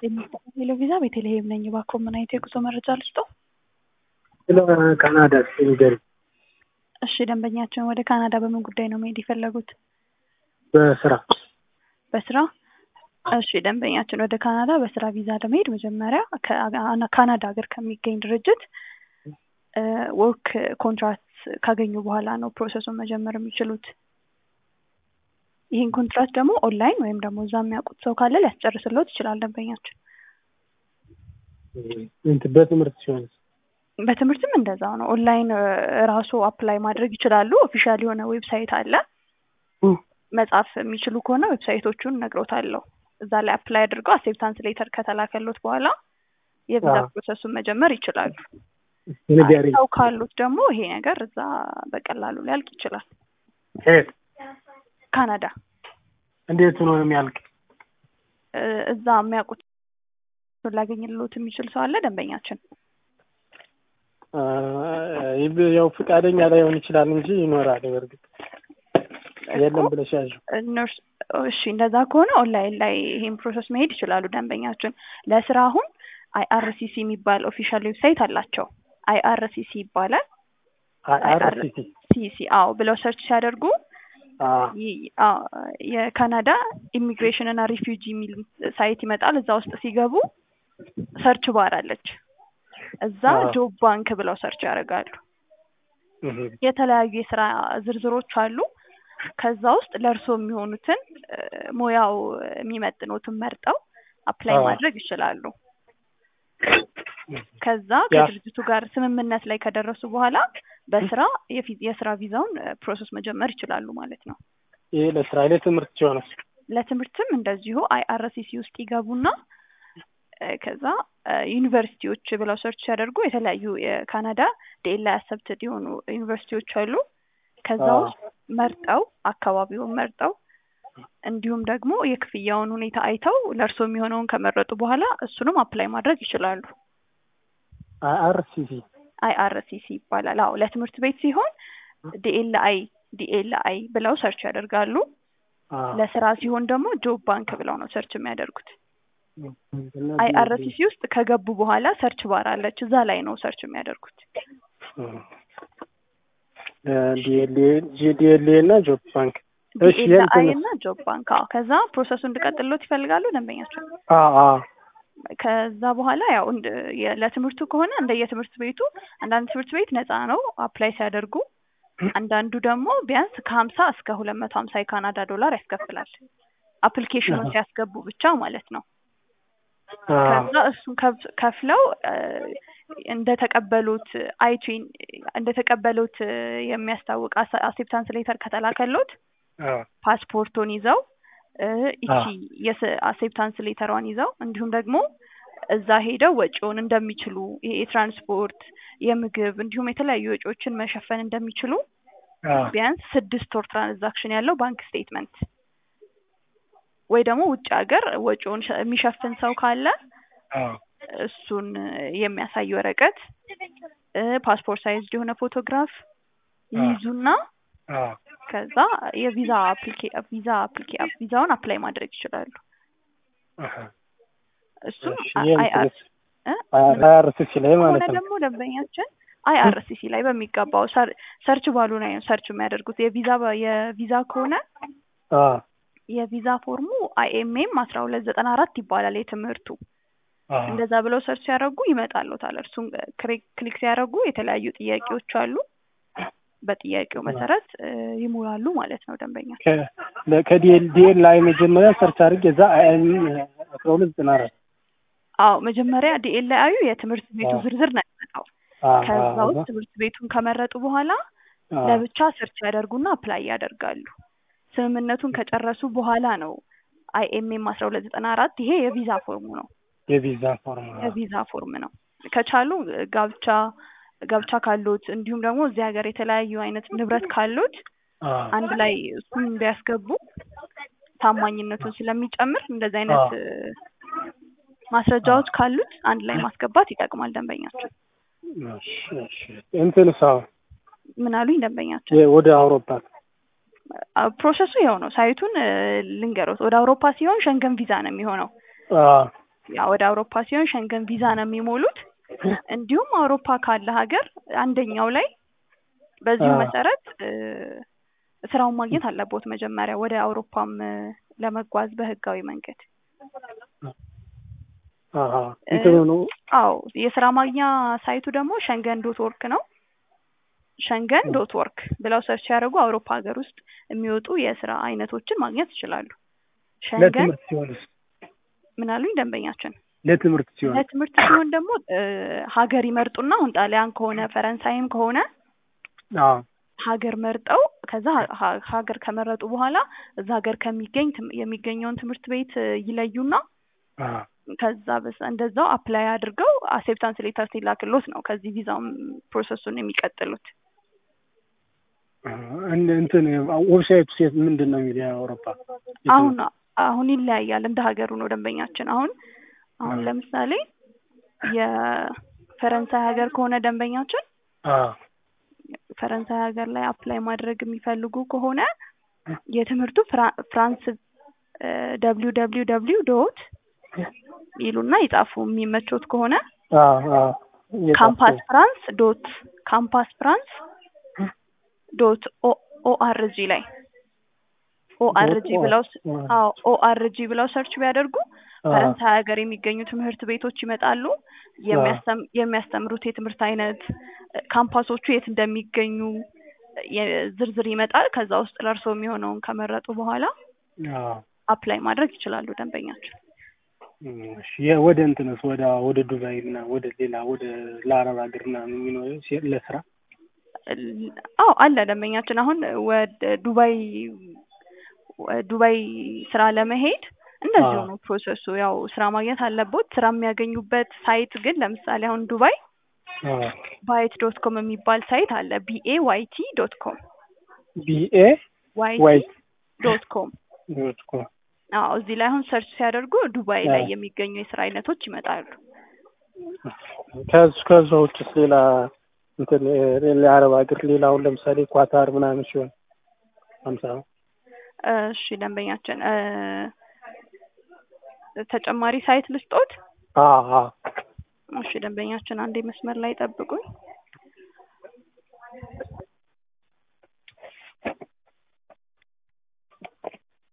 ሄሎ ቪዛ ቤተልሔም ነኝ። እባክዎ ምን አይነት የጉዞ መረጃ ልስጥዎ? ስለ ካናዳ እስኪ ንገሪኝ። እሺ ደንበኛችን ወደ ካናዳ በምን ጉዳይ ነው መሄድ የፈለጉት? በስራ በስራ? እሺ ደንበኛችን ወደ ካናዳ በስራ ቪዛ ለመሄድ መጀመሪያ ከ- ካናዳ ሀገር ከሚገኝ ድርጅት ወርክ ኮንትራክት ካገኙ በኋላ ነው ፕሮሰሱን መጀመር የሚችሉት። ይህን ኮንትራት ደግሞ ኦንላይን ወይም ደግሞ እዛ የሚያውቁት ሰው ካለ ሊያስጨርስልዎት ይችላል ደንበኛችን። እንትን በትምህርት ሲሆን በትምህርትም እንደዛው ነው። ኦንላይን ራሱ አፕላይ ማድረግ ይችላሉ። ኦፊሻል የሆነ ዌብሳይት አለ። መጻፍ የሚችሉ ከሆነ ዌብሳይቶቹን እነግሮታለሁ። እዛ ላይ አፕላይ አድርገው አክሴፕታንስ ሌተር ከተላከሎት በኋላ የቪዛ አዎ። ፕሮሰሱን መጀመር ይችላሉ። ንገሪኝ። ሰው ካሉት ደግሞ ይሄ ነገር እዛ በቀላሉ ሊያልቅ ይችላል። የት ካናዳ እንዴት ሆኖ ነው የሚያልቅ? እ፣ እዛ የሚያውቁት ሊያገኝልዎት የሚችል ሰው አለ ደንበኛችን። አ፣ ይብ- ያው ፈቃደኛ ላይሆን ይችላል እንጂ ይኖራል። በእርግጥ የለም ብለሽ ያዥው። እነርሱ እሺ፣ እንደዛ ከሆነ ኦንላይን ላይ ይሄን ፕሮሰስ መሄድ ይችላሉ ደንበኛችን። ለስራ አሁን አይአርሲሲ የሚባል ኦፊሻል ዌብሳይት አላቸው። አይአርሲሲ ይባላል። አርሲቲ ሲሲ አዎ ብለው ሰርች ሲያደርጉ ይ- አዎ፣ የካናዳ ኢሚግሬሽን እና ሪፊውጂ የሚል ሳይት ይመጣል። እዛ ውስጥ ሲገቡ ሰርች ባር አለች። እዛ አዎ። ጆብ ባንክ ብለው ሰርች ያደርጋሉ። የተለያዩ የስራ ዝርዝሮች አሉ። ከዛ ውስጥ ለእርሶ የሚሆኑትን እ፣ ሙያው የሚመጥኑትን መርጠው አፕላይ አዎ። ማድረግ ይችላሉ። ከዛ ያ- ከድርጅቱ ጋር ስምምነት ላይ ከደረሱ በኋላ በስራ የፊ- የስራ ቪዛውን ፕሮሰስ መጀመር ይችላሉ ማለት ነው። ይሄ ለስራ ለትምህርት ሲሆን ለትምህርትም እንደዚሁ አይአርሲሲ ውስጥ ይገቡና እ፣ ከዛ እ፣ ዩኒቨርሲቲዎች ብለው ሰርች ሲያደርጉ የተለያዩ የካናዳ ዲኤልአይ አሰፕትድ የሆኑ ዩኒቨርሲቲዎች አሉ። ከዛ አዎ። ውስጥ መርጠው አካባቢውን መርጠው እንዲሁም ደግሞ የክፍያውን ሁኔታ አይተው ለእርሶ የሚሆነውን ከመረጡ በኋላ እሱንም አፕላይ ማድረግ ይችላሉ። አርሲቲ አይአርሲሲ ይባላል። አዎ ለትምህርት ቤት ሲሆን ዲኤልአይ ዲኤልአይ ብለው ሰርች ያደርጋሉ። ለስራ ሲሆን ደግሞ ጆብ ባንክ ብለው ነው ሰርች የሚያደርጉት። አይአርሲሲ ውስጥ ከገቡ በኋላ ሰርች ባር አለች። እዛ ላይ ነው ሰርች የሚያደርጉት። ጂዲኤልኤ እና ጆብ ባንክ እሺ ዲኤልአይ የእንትን እና ጆብ ባንክ። አዎ ከዛ ፕሮሰሱ እንድቀጥሎት ይፈልጋሉ ደንበኛቸው። አ አ ከዛ በኋላ ያው እንደ የ- ለትምህርቱ ከሆነ እንደ የትምህርት ቤቱ አንዳንድ ትምህርት ቤት ነፃ ነው አፕላይ ሲያደርጉ፣ አንዳንዱ ደግሞ ቢያንስ ከሀምሳ እስከ ሁለት መቶ ሀምሳ የካናዳ ዶላር ያስከፍላል። አፕሊኬሽኑን አሃ። ሲያስገቡ ብቻ ማለት ነው። አ ከዛ እሱን ከፍ- ከፍለው እ፣ እንደተቀበሉት አይቲን እንደተቀበሉት እ፣ የሚያስታውቅ አሴፕታንስ ሌተር ከተላከሎት አ ፓስፖርቱን ይዘው እ፣ ይቺ አዎ። የአሴፕታንስ ሌተሯን ይዘው እንዲሁም ደግሞ እዛ ሄደው ወጪውን እንደሚችሉ ይሄ የትራንስፖርት፣ የምግብ እንዲሁም የተለያዩ ወጪዎችን መሸፈን እንደሚችሉ አ ቢያንስ ስድስት ወር ትራንዛክሽን ያለው ባንክ ስቴትመንት ወይ ደግሞ ውጭ ሀገር ወጪውን ሸ- የሚሸፍን ሰው ካለ አ እሱን የሚያሳይ ወረቀት እ፣ ፓስፖርት ሳይዝ የሆነ ፎቶግራፍ ይይዙና አ ከዛ የቪዛ አፕሊኬ ቪዛ አፕሊኬ ቪዛውን አፕላይ ማድረግ ይችላሉ። አሃ እሱም እሺ አይ- ይሄን አይአር ትንሽ እ? አርሲቲ ላይ ከሆነ ማለት ነው። ደግሞ ደንበኛችን አይአርሲሲ ላይ በሚገባው ሰር- ሰርች ባሉ ላይ ነው ሰርች የሚያደርጉት። የቪዛ በ- የቪዛ ከሆነ አ የቪዛ ፎርሙ አይኤምኤም አስራ ሁለት ዘጠና አራት ይባላል የትምህርቱ። አ እንደዛ ብለው ሰርች ሲያደርጉ ይመጣሉታል። እርሱን ክሊክ ክሊክ ሲያደርጉ የተለያዩ ጥያቄዎች አሉ። በጥያቄው መሰረት እ፣ ይሞላሉ ማለት ነው ደንበኛ ከዲኤል ላይ መጀመሪያ ሰርች አድርጌ እዛ አይኤም አስራ ሁለት ዘጠና አራት አዎ መጀመሪያ ዲኤልአዩ የትምህርት ቤቱ አዎ። ዝርዝር ነው የሚመጣው። አ ከዛ አ ውስጥ ትምህርት ቤቱን ከመረጡ በኋላ አ ለብቻ ሰርች ያደርጉና አፕላይ ያደርጋሉ። ስምምነቱን ከጨረሱ በኋላ ነው አይኤምኤም አስራ ሁለት ዘጠና አራት ይሄ የቪዛ ፎርሙ ነው። የቪዛ ፎርም የቪዛ ፎርም ነው። ከቻሉ ጋብቻ ጋብቻ ካሉት እንዲሁም ደግሞ እዚህ ሀገር የተለያዩ አይነት ንብረት ካሉት አ አንድ ላይ እሱን ቢያስገቡ ታማኝነቱን ስለሚጨምር እንደዚህ አይነት እ፣ ማስረጃዎች ካሉት አንድ ላይ ማስገባት ይጠቅማል ደንበኛቸው። እሺ እሺ እንትን ሰው ምን አሉኝ ደንበኛቸው? ወደ አውሮፓ አ- ፕሮሰሱ ይኸው ነው። ሳይቱን እ፣ ልንገሮት። ወደ አውሮፓ ሲሆን ሸንገን ቪዛ ነው የሚሆነው። አ ያ ወደ አውሮፓ ሲሆን ሸንገን ቪዛ ነው የሚሞሉት። እንዲሁም አውሮፓ ካለ ሀገር አንደኛው ላይ በዚሁ አዎ። መሰረት እ ስራውን ማግኘት አለቦት መጀመሪያ ወደ አውሮፓም እ ለመጓዝ በህጋዊ መንገድ። አሀ እንትኑ ነው አዎ የስራ ማግኛ ሳይቱ ደግሞ ሸንገን ዶት ወርክ ነው። ሸንገን ዶት ወርክ ብለው ሰርች ሲያደርጉ አውሮፓ ሀገር ውስጥ የሚወጡ የስራ አይነቶችን ማግኘት ይችላሉ። ሸንገን ለትምህርት ሲሆንስ? ምን አሉኝ ደንበኛችን? ለትምህርት ሲሆን ለትምህርት ሲሆን ደግሞ እ ሀገር ይመርጡና አሁን ጣሊያን ከሆነ ፈረንሳይም ከሆነ አዎ ሀገር መርጠው ከዛ ሀ- ሀ- ሀገር ከመረጡ በኋላ እዛ ሀገር ከሚገኝ ትም- የሚገኘውን ትምህርት ቤት እ ይለዩና አዎ ከዛ በስ እንደዛው አፕላይ አድርገው አሴፕታንስ ሌተር ሲላክሎት ነው ከዚህ ቪዛውን ፕሮሰሱን የሚቀጥሉት። እንደ እንትን ዌብሳይቱ ሴት ምንድን ነው የሚለው የአውሮፓ አሁን አሁን ይለያያል እንደ ሀገሩ ነው ደንበኛችን። አሁን አሁን አዎ። ለምሳሌ የፈረንሳይ ሀገር ከሆነ ደንበኛችን አዎ ፈረንሳይ ሀገር ላይ አፕላይ ማድረግ የሚፈልጉ ከሆነ የትምህርቱ ፍራ- ፍራንስ ደብሊው ደብሊው ደብሊው ዶት ይሉና ይጻፉ የሚመቾት ከሆነ አዎ አዎ ካምፓስ ፍራንስ ዶት ካምፓስ ፍራንስ ዶት ኦአርጂ ላይ ኦአርጂ ዶት ብለው ስ- ኦ- አዎ ኦአርጂ ብለው ሰርች ቢያደርጉ አዎ ፈረንሳይ ሀገር የሚገኙ ትምህርት ቤቶች ይመጣሉ። የሚያስተም- የሚያስተምሩት የትምህርት አይነት እ፣ ካምፓሶቹ የት እንደሚገኙ የ- ዝርዝር ይመጣል። ከዛ ውስጥ ለእርሶ የሚሆነውን ከመረጡ በኋላ አዎ አፕላይ ማድረግ ይችላሉ ደንበኛችን። እሺ የ- ወደ እንትንስ ወደ ወደ ዱባይ ምናምን ወደ ሌላ ወደ ለአረብ ሀገር ምናምን የሚኖር ሴ- ለስራ ል- አዎ አለ ደንበኛችን። አሁን ወደ ዱባይ ወ- ዱባይ ስራ ለመሄድ እንደዚሁ አዎ። ነው ፕሮሰሱ። ያው ስራ ማግኘት አለቦት። ስራ የሚያገኙበት ሳይት ግን ለምሳሌ አሁን ዱባይ አዎ ባይት ዶት ኮም የሚባል ሳይት አለ። ቢኤ ዋይቲ ዶት ኮም ቢኤ ዋይቲ ዋይት ዶት ኮም ዶት ኮም አዎ እዚህ ላይ አሁን ሰርች ሲያደርጉ ዱባይ ላይ አዎ። የሚገኙ የስራ አይነቶች ይመጣሉ። ከዚ ከዛ ውጭስ ሌላ እንትን እ፣ የአረብ ሀገር ሌላ አሁን ለምሳሌ ኳታር ምናምን ሲሆን ሀምሳ ነው እሺ ደንበኛችን እ፣ ተጨማሪ ሳይት ልስጦት? አዎ አዎ እሺ ደንበኛችን አንዴ መስመር ላይ ጠብቁኝ።